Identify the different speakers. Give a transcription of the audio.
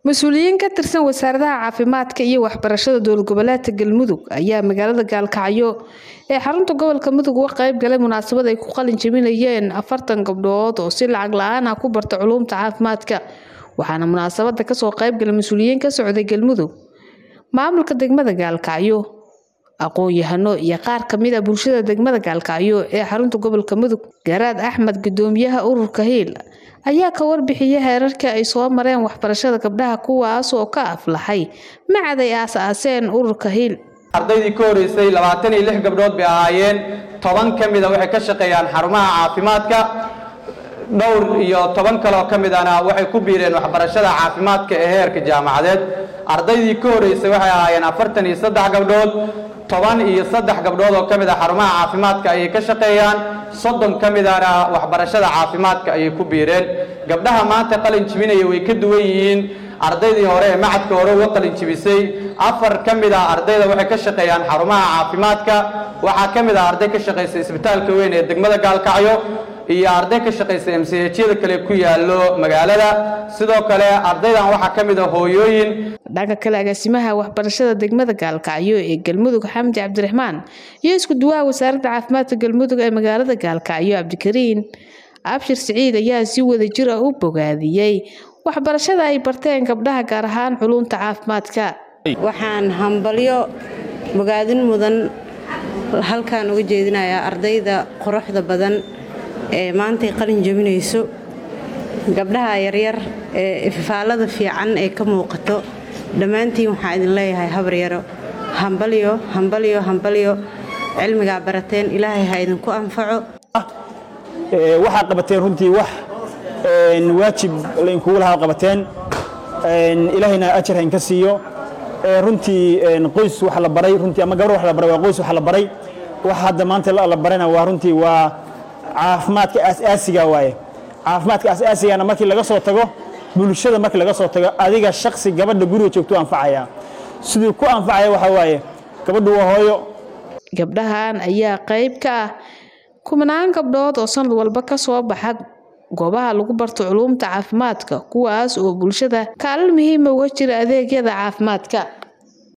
Speaker 1: mas-uuliyiin ka tirsan wasaaradaha caafimaadka iyo waxbarashada dowlad goboleedka galmudug ayaa magaalada gaalkacyo ee xarunta gobolka mudug uga qayb galay munaasabad ay ku qalin jebinayeen afartan gabdhood oo si lacag la-aan ah ku barta culuumta caafimaadka waxaana munaasabada kasoo qayb galay mas-uuliyiin ka socday galmudug maamulka degmada gaalkacyo aqoon-yahano iyo qaar kamid a bulshada degmada gaalkacyo ee xarunta gobolka mudug garaad axmed gudoomiyaha ururka hiil ayaa ka warbixiyay heerarkii ay soo mareen waxbarashada gabdhaha kuwaas oo ka aflaxay macad ay aas-aaseen ururka hiil
Speaker 2: ardaydii ka horeysay labaatan iyo lix gabdhood bay ahaayeen toban ka mida waxay ka shaqeeyaan xarumaha caafimaadka dhowr iyo toban kaloo ka midana waxay ku biireen waxbarashada caafimaadka ee heerka jaamacadeed ardaydii ka horeysay waxay ahaayeen afartan iyo saddex gabdhood toban iyo saddex gabdhood oo ka mid a xarumaha caafimaadka ayay ka shaqeeyaan soddon ka midana waxbarashada caafimaadka ayay ku biireen gabdhaha maanta qalin jibinaya way ka duwan yihiin ardaydii hore ee macadka hore uga qalin jibisay afar ka mid a ardayda waxay ka shaqeeyaan xarumaha caafimaadka waxaa ka mid ah arday ka shaqaysa isbitaalka weyn ee degmada gaalkacyo iyo arday ka shaqaysa mchada kale ku yaallo magaalada sidoo kale ardaydan waxaa ka mid a hooyooyin
Speaker 1: dhanka kale agaasimaha waxbarashada degmada gaalkacyo ee galmudug xamdi cabdiraxmaan iyo isku duwaha wasaaradda caafimaadka galmudug ee magaalada gaalkacyo cabdikariin abshir siciid ayaa si wada jir ah u bogaadiyey waxbarashada ay barteen gabdhaha gaar ahaan culunta caafimaadka
Speaker 3: waxaan hambalyo bogaadin mudan halkaan uga jeedinayaa ardayda quruxda badan ee maantay qalin jebinayso gabdhaha yaryar ee ifaalada fiican ee ka muuqato dhammaantiin waxaa idin leeyahay habaryaro hambalyo hambalyo hambalyo cilmigaa barateen ilaahay ha idinku anfaco
Speaker 4: waxaad qabateen runtii wax waajib lainkugu lahaa qabateen ilaahayna ajar hainka siiyo runtii qoys wax la baray runtii ama gabar wax la baray waa qoys wax la baray wax hadda maanta la barayna waa runtii waa caafimaadka aas-aasiga waaye caafimaadka aas-aasigana markii laga soo tago bulshada markii laga soo tago adiga shaksi gabadha guriga joogto anfacaya siduu ku anfacaya waxaa waaye gabadhu waa hooyo
Speaker 1: gabdhahan ayaa qayb ka ah kumanaan gabdhood oo sanad walba ka soo baxa goobaha lagu barto culuumta caafimaadka kuwaas oo bulshada kaalin muhiima uga jira adeegyada caafimaadka